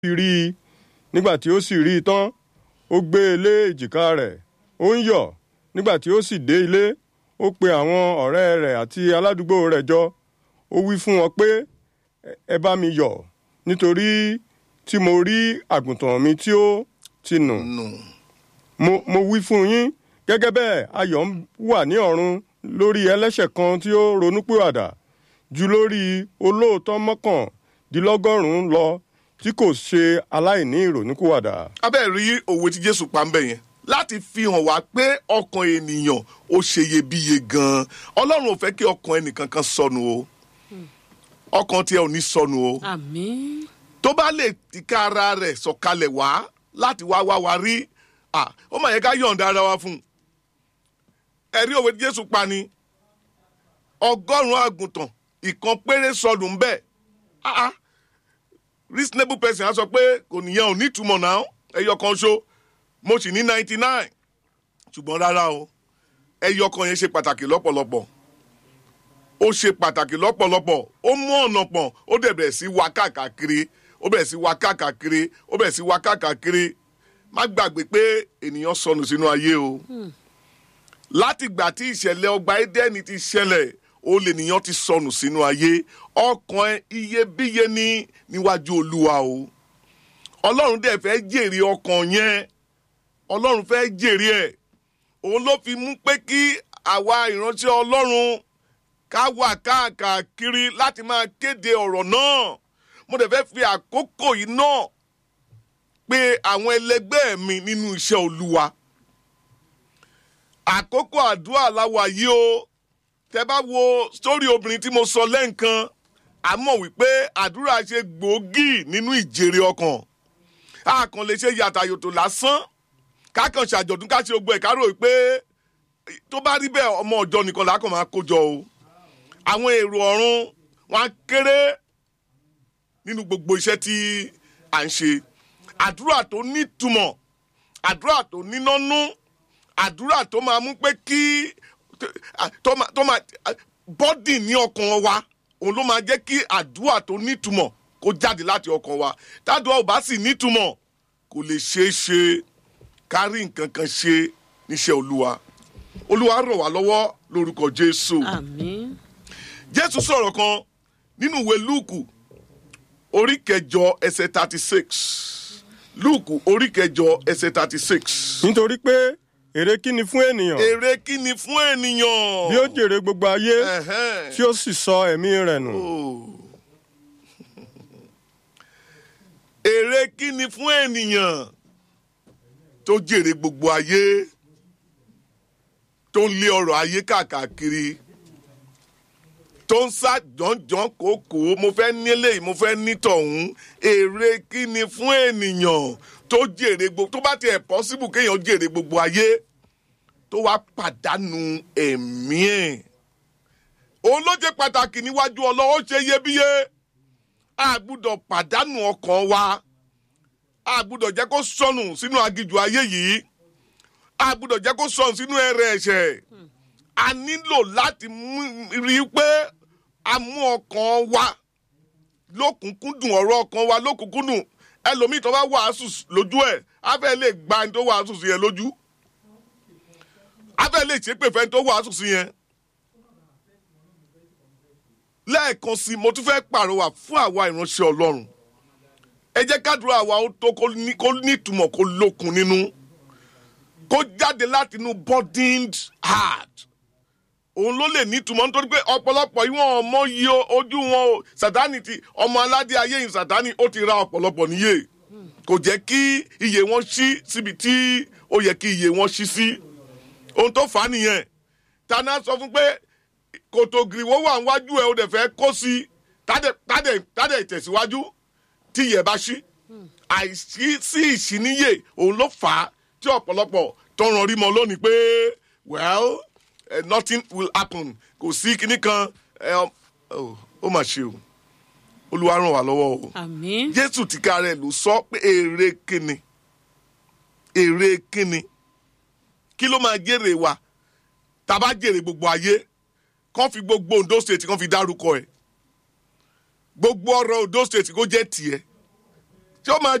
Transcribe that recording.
rí i nígbà tí ó sì rí i tán ó gbé e lé èjìká rẹ̀ ó ń yọ̀ nígbà tí ó sì dé ilé ó pe àwọn ọ̀rẹ́ rẹ̀ àti aládùúgbò rẹ̀ jọ ó wí fún wọn pé ẹ bá mi yọ̀ nítorí tí mo rí àgùntàn mi tí ó ti nù nù mo mo wí fún yín gẹ́gẹ́ bẹ́ẹ̀ ayọ̀ ń wà ní ọ̀run lórí ẹlẹ́ṣẹ̀ kan tí ó ronúpìwàdà ju lórí olóòótọ́ mọ́kàndínlọ́gọ́rùn-ún lọ tí kò ṣe aláìní ìrònúpìwàdà. abẹ́ rí òwe tí jésù pa ń bẹ̀ yẹn láti fi hàn wá pé ọkàn ènìyàn ó ṣe iyebíye gan-an ọlọ́run ò fẹ́ kí ọkàn ẹnìkankan sọnù o ọkàn tiẹ̀ ò ní sọnù o àmín tó bá lè tìka ara rẹ̀ sọ̀kalẹ̀ wá láti wá wá wa rí à ó mà yẹ ká yọ̀ǹda ara wa fún un ẹ̀rí òwe tí jésù pa ni ọgọ́rùn-ún àgùntàn ìkan péré sọnù ń bẹ̀ ah ah reasonable person á sọ pé kò níyàn ò ní ìtumọ̀ náà ẹyọ kan ṣo mo sì ní ninety nine ṣùgbọ́n rárá o ẹyọ kan yẹn ṣe pàtàkì lọ́pọ̀lọpọ̀ ó ṣe pàtàkì lọ́pọ̀lọpọ̀ ó mú ọ̀nà pọ̀ ó dẹ̀ bẹ̀rẹ̀ sí wá káàkiri ó bẹ̀rẹ̀ sí wá káàkiri ó bẹ̀rẹ̀ sí wá káàkiri má gbàgbé pé ènìyàn sọnù sínú ayé o láti ìgbà tí ìṣẹ̀lẹ̀ ọgbà Édẹ́nì ti ṣẹlẹ̀ ó lè nìyàn ti sọnù sínú ayé ọkàn ẹ iyebíye ní níwájú Olúwa o Ọlọ́run dẹ̀ fẹ́ jèrè ọkàn yẹn Ọlọ́run fẹ́ jèrè ẹ̀ òun ló fi mú pé kí àwa ìránṣẹ́ Ọlọ́run ká wà káàkiri láti máa kéde ọ̀rọ̀ náà mo dẹ̀ fẹ́ fi àkókò yìí náà pé àwọn ẹlẹgbẹ́ mi nínú iṣẹ́ Olúwa àkókò àdúrà láwa yìí o tẹ bá wo sórí obìnrin tí mo sọ lẹ́ǹkan a mọ̀ wípé àdúrà ṣe gbòógì nínú ìjèrè ọkàn a kàn lè ṣe yàtàyòtò lásán ká kàn ṣàjọ̀dún ká ṣe gbogbo ẹ̀ ká rò wípé tó bá rí bẹ́ẹ̀ ọmọ ọjọ́ nìkan là á kàn máa kójọ o àwọn èrò ọ̀run wọn á kéré nínú gbogbo iṣẹ́ tí à ń ṣe àdúrà tó nítumọ̀ àdúrà tó nínánú àdúrà tó máa mú pé kí tó máa tó máa bọ́dì ní ọkàn wa òun ló máa jẹ́ kí àdúrà tó nítumọ̀ kó jáde láti ọkàn wa tádùá ò bá sì nítumọ̀ kò lè ṣeé ṣe kárí nǹkan kan ṣe níṣẹ́ olúwa olúwa rọ̀ wá lọ́wọ́ lórúkọ jésù àmín jésù sọ̀rọ̀ kan nínú ìwé lúùkù orí kẹjọ ẹsẹ̀ thirty six lúùkù orí kẹjọ ẹsẹ̀ thirty six nítorí pé èrè kí ni fún ènìyàn èrè kí ni fún ènìyàn. bí ó jèrè gbogbo ayé Ẹ̀hẹ́n. tí ó sì sọ ẹ̀mí rẹ̀ nù. èrè kí ni fún ènìyàn tó jèrè gbogbo ayé tó ń lé ọrọ̀ ayé káàkiri tó ń sá jọ̀njọ̀n kòkó mo fẹ́ nílé mo fẹ́ nítọ̀hún èrè kí ni fún ènìyàn tó jèrè gbogbo tó bá tiẹ̀ pọ́sibù kéèyàn jèrè gbogbo ayé tó wá pàdánù ẹ̀mí ẹ̀ òun ló jẹ́ pàtàkì níwájú ọlọ́wọ́ ṣe iyebíye a gbúdọ̀ pàdánù ọkàn wa a gbúdọ̀ jẹ́ kó sọnù sínú agijù ayé yìí a gbúdọ̀ jẹ́ kó sọnù sínú ẹrẹ̀ ẹ̀ṣẹ̀ a nílò láti mú- rí i pé a mú ọkàn wa lókùnkúndùn ọ̀rọ̀ ọkàn wa lókùnkúndùn ẹlòmíì tó bá wàásù lójú ẹ̀ á fẹ́ lè gba ẹni tó wàásù sí yẹn lójú á fẹ́ lè ṣépè fẹ́ni tó wàásù sí yẹn lẹ́ẹ̀kan sí i mo tún fẹ́ pàrọwà fún àwa ìránṣẹ́ ọlọ́run ẹ jẹ́ kádùúrà wa ó tó kó ní- kó nítumọ̀ kó lókun nínú kó jáde láti inú burdened heart òun ló lè nítumọ̀ nítorí pé ọ̀pọ̀lọpọ̀ ìwọ̀n ọmọ yìí o- ojú wọn o sàtánì ti ọmọ aládé ayé yìí sàtánì ó ti ra ọ̀pọ̀lọpọ̀ níyè kò jẹ́ kí iye wọn ṣí síbi tí ó yẹ kí iye wọn ṣí sí ohun tó fà á nìyẹn tana sọ fún pé kòtò gìrìwó wà níwájú ẹ o dẹ̀ fẹ́ kó sí tádẹ̀ tádẹ̀ tádẹ̀ ìtẹ̀síwájú tí iyẹ̀ bá ṣí àìsí sí ìṣíníyè òun ló fà á tí ọ̀pọ̀lọpọ̀ tọrọ rí mọ lónìí pé well eh, nothing will happen kò sí kinní kan eh, um, oh, ó mà ṣe o olúwa ràn wá lọ́wọ́ o àmín jésù tìka rẹ̀ ló sọ pé èrè kíni èrè kíni kí ló máa jèrè wa tá a bá jèrè gbogbo ayé kán fi gbogbo ondo state kán fi dárúkọ ẹ gbogbo ọrọ̀ ondo state kó jẹ́ tiẹ̀ tí ó máa